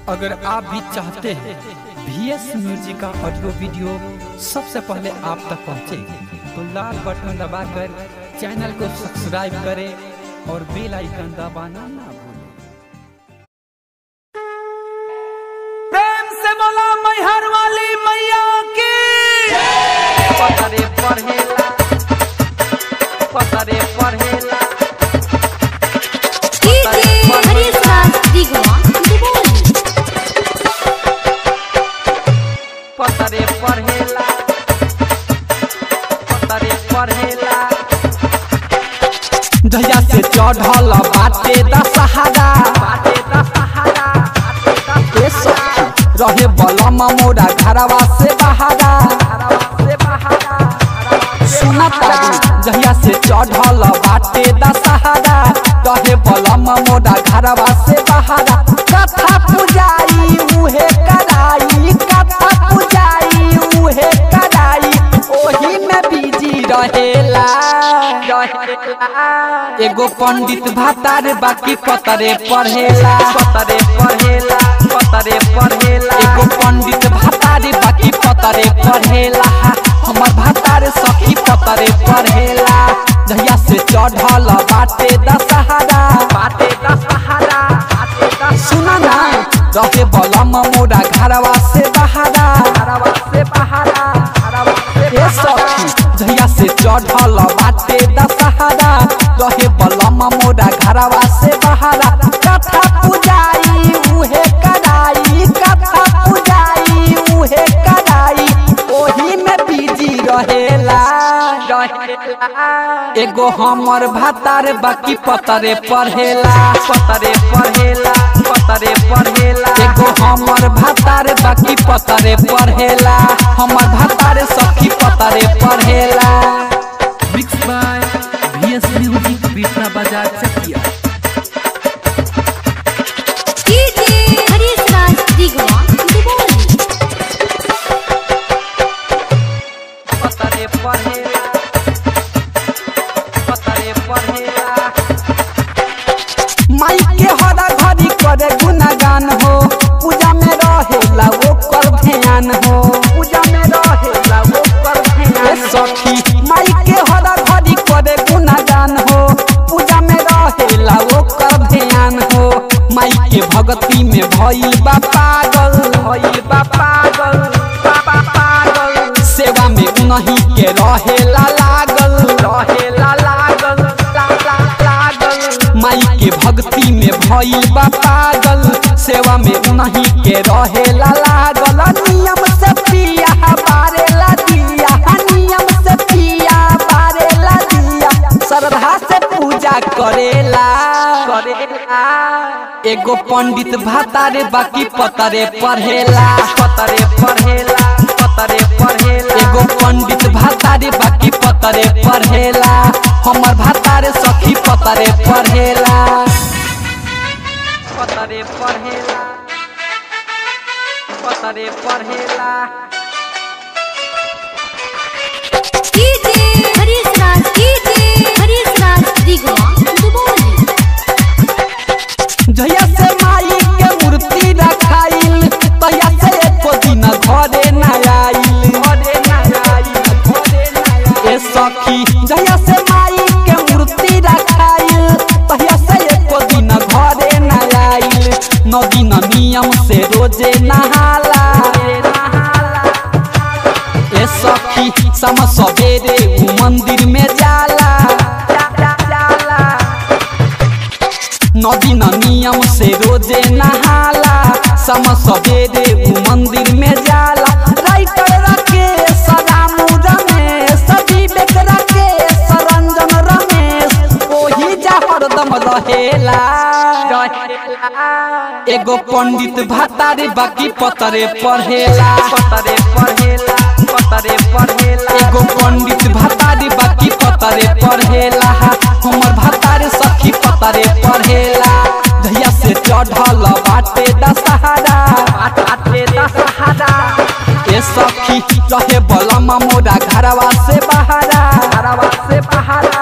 अगर आप भी चाहते हैं भी एस म्यूजिक का ऑडियो वीडियो सबसे पहले आप तक पहुंचे तो लाल बटन दबाकर चैनल को सब्सक्राइब करें और बेल आइकन दबाना ना भूलें प्रेम से बोला मैहर वाली मैया की पतरे पढ़ेला पतरे पढ़ेला डीजे हरीश राज दिगवा दिगोली पतरे पढ़ेला पतरे पढ़ेला जहिया से चढ़ल बाटे दशहरा बाटे दशहरा बाटे ए सखी, रहे बलम मोरा घरवा से बहारा दशहरा से बहारा सुना तारी जहिया से चढ़ल बाटे दशहरा रहे बलम मोरा घरवा से बहारा कथा पुजाई उहे कराई कथा पुजाई उहे कराई ओही में बिजी रहेला एगो पंडित भातार बाकी पतरे पढ़ेला पतरे पढ़ेला पतरे पढ़ेला एगो पंडित भातार बाकी पतरे पढ़ेला हमर भातार सखी पतरे पढ़ेला जहिया से चढ़ल बाटे दशहरा बाटे दशहरा बाटे दशहरा सुना ना रहे बलम मोरा घरवा से बहारा हरवा से बहारा हरवा से ए सखी जहिया से चढ़ल बाटे दशहरा रहे बलम मोरा घरवा से बहारा कथा पुजाई उहे कराई कथा पुजाई उहे कराई ओही में बिजी रहेला एगो हमर भातार बाकी पतरे पढ़ेला पतरे पढ़ेला पतरे पढ़ेला एगो हमर भातार बाकी पतरे पढ़ेला हमर भातार सखी पतरे पढ़ेला मिक्स बाय बीएस म्यूजिक बीटा बाजार चकिया डीजे हरीश राज दिगवा दिगोली पतरे पढ़ेला पतरे पढ़ेला माई के हरा घड़ी करे गुनागान हो पूजा में रहेला वो कर ध्यान हो पूजा में रहेला वो कर ए ध्यान सखी माई के हरा घड़ी करे गुनागान हो पूजा में रहेला वो कर ध्यान हो माई के भक्ति में भइल बा पागल भइल बा पागल बाबा पागल सेवा में उनही के रहेला लागल रहेला लागल ला ला लागल माई के भक्ति में भइल बा पागल सेवा में उनही के रहेला लागल नियम से पिया बारेला दिया नियम से पिया बारेला दिया श्रद्धा से पूजा करेला करेला एगो पंडित भातारे बाकी पतरे पढ़ेला पतरे पढ़ेला पतरे पढ़ेला एगो पंडित भातारे बाकी पतरे पढ़ेला हमर भातारे सखी पतरे पढ़ेला पतरे पढ़ेला पतरे पढ़ेला डीजे हरीश राज डीजे हरीश राज दिगवा दिगोली जहिया से माई के मूर्ति रखाइल तहिया से एको दिन घरे न आइल घरे ना आई घरे ना आई ए सखी जहिया से माई के मूर्ति रखाइल तहिया से एको दिन घरे न आइल नौ दिन नियम से रोजे नहाला ए सखी सम सवेरे उ मंदिर में जाला नदी न नियम से रोजे नहाला सम सवेरे उ मंदिर में जाला राइटर राकेश रामू रमेश विवेक राकेश रंजन रमेश ओही जा हरदम रहेला एगो पंडित भातारे बाकी पतरे पढ़ेला पतरे पढ़ेला पतरे पढ़ेला एगो पंडित भातारे बाकी पतरे पढ़ेला हमर भातारे सखी पतरे पढ़ेला जहिया से चढ़ल बाटे दशहरा आटे दशहरा ए सखी रहे बलम मोरा घरवा से बहारा हरवा से बहारा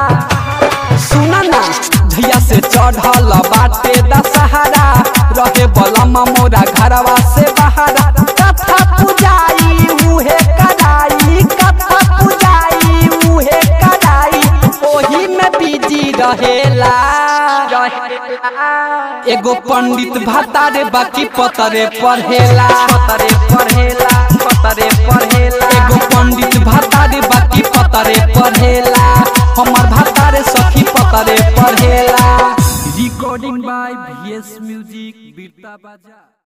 सुना ना जहिया से चढ़ल बाटे दशहरा रहे बलम मोरा मोरा घरवा से बहारा कथा पुजाई उहे कराई कथा पुजाई उहे कराई ओही में बिजी रहेला एगो पंडित भातारे बाकी पतरे पढ़ेला पतरे पढ़ेला पतरे पढ़ेला एगो पंडित भातारे बाकी पतरे पढ़ेला हमर भातारे सखी पतरे पढ़ेला रिकॉर्डिंग बाय वीएस म्यूजिक बीरता बाजार